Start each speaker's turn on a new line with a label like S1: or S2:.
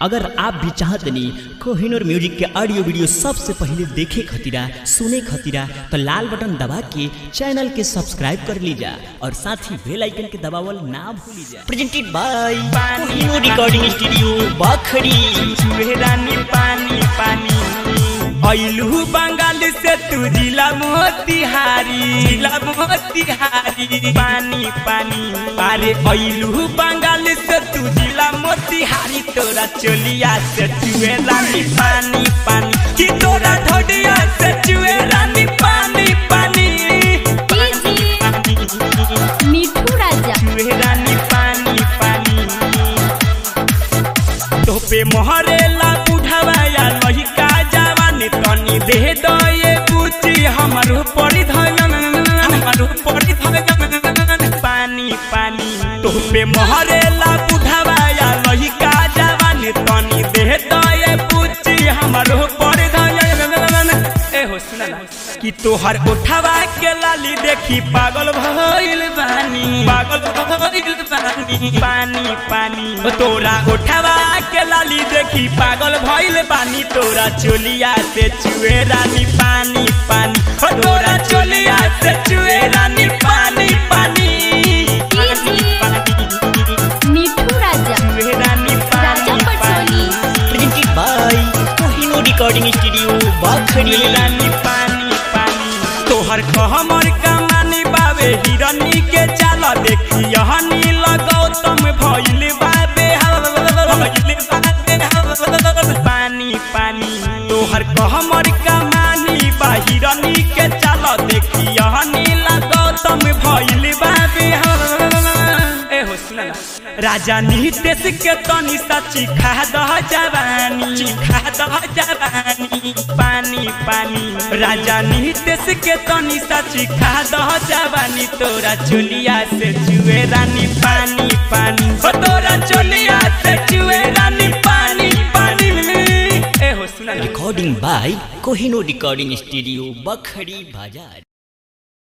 S1: अगर आप भी चाहतनी कोहिनूर म्यूजिक के ऑडियो वीडियो सबसे पहले देखे खतीरा सुने खतीरा तो लाल बटन दबा के चैनल के सब्सक्राइब कर लीजा और साथ ही बेल आइकन के दबावल ना भूलिजा presented by Kohinoor recording studio Bakhri
S2: रानी पानी पानी ऐलू बंगाल से तू जिला मोतिहारी जिला मोतिहारी पानी पानी अरे ऐलू बंगाल से तू जिला मोतिहारी तोरा चोलिया से चुए रानी पानी पानी कि तोरा ढोडिया से चुए रानी पानी पानी
S3: मिठू राजा
S2: चुए रानी पानी पानी तोपे मोहरेला बुढ़ावा या लहिका जवानी तनी दे दो ये बुची हमर पड़ी धयन हमर पड़ी धयन पानी पानी तोपे मोहरेला बुढ़ावा या लहिका जवानी तनी दे दो ये बुची हमर पड़ी धयन ए हो सुना ना कि तोहर उठावा के लाली देखी पागल भइल बानी पागल भइल बानी पानी पानी ओ तोरा उठावा के लाली देखी पागल भइल बानी तोरा चोलिया से चुए रानी पानी पानी ओ तोरा चोलिया से चुए रानी पानी पानी
S3: मिठू राजा
S2: चुए रानी
S3: राजा
S2: पानी
S3: पटोली
S2: पानी
S1: presented by Kohinoor recording studio Bakhri
S2: रानी पानी पानी तोहर कहमर कमानी बाबे हिरनी के चाल देखी हनी लगाओ तुम भइल बाबे भइल बाबे पानी पानी तोहर कहमर कमानी बा हिरनी के चाल देखी हनी लगाओ तुम भइल बाबे ए हो सुना ना राजा नितेश के तनी सची खा दह जवानी खा दह जवानी पानी पानी राजा नितेश के तनी सची खा दह जवानी तोरा चोलिया से चुए रानी पानी पानी हो तोरा चोलिया से चुए रानी पानी पानी ए हो सुना ना
S1: recording by Kohinoor recording studio Bakhri बाजार